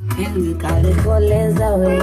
penzi kalikoleza we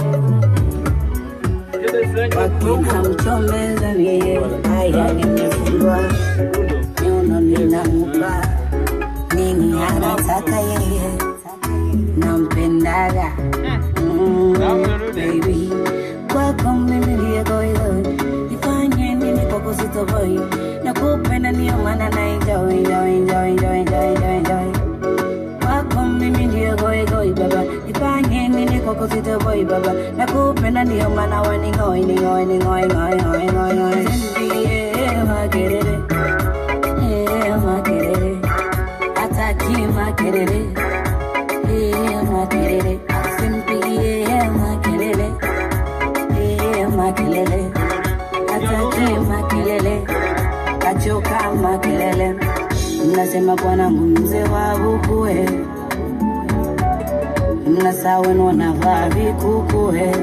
wakina mchomeza mie haya nimefungwa nyono ninampa nini anataka yeye nampendaga mm, baby kwako mimi ndiye goigoi nifanye nini kwako sitoboi nakupenda ndio maana na enjoy enjoy enjoy enjoy enjoy enjoy enjoy kwako mimi ndiye goigoi baba nifanye nini kwako sitoboi baba nakupenda ndio maana waningoi ningoi ningoi ngoi ngoi ngoi ngoi Ndiye makerere eh makerere ataki makerere eh makerere simpigie makelele eh makelele ataki makelele kachoka makelele mnasema bwana mzee wa bukue mnasaweni wanavaa vikukue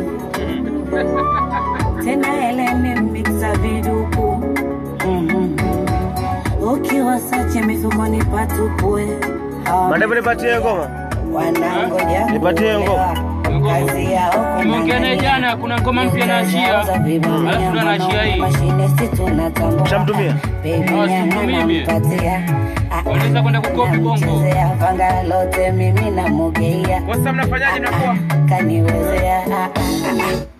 tena eleni miksa viduku Mhm. ukiwa sache mifukoni patupue Mandevu nipatie ngoma. wanangoja Nipatie ngoma. kazi yao Tumeongea naye jana, kuna ngoma mpya naachia, alafu ndo anaachia hii. Ushamtumia? simtumii mie. Waliweza kwenda kukopi bongo. panga lote mimi namugeia Sasa mnafanyaje mnakuwa? kaniwezea ah, ah, ah.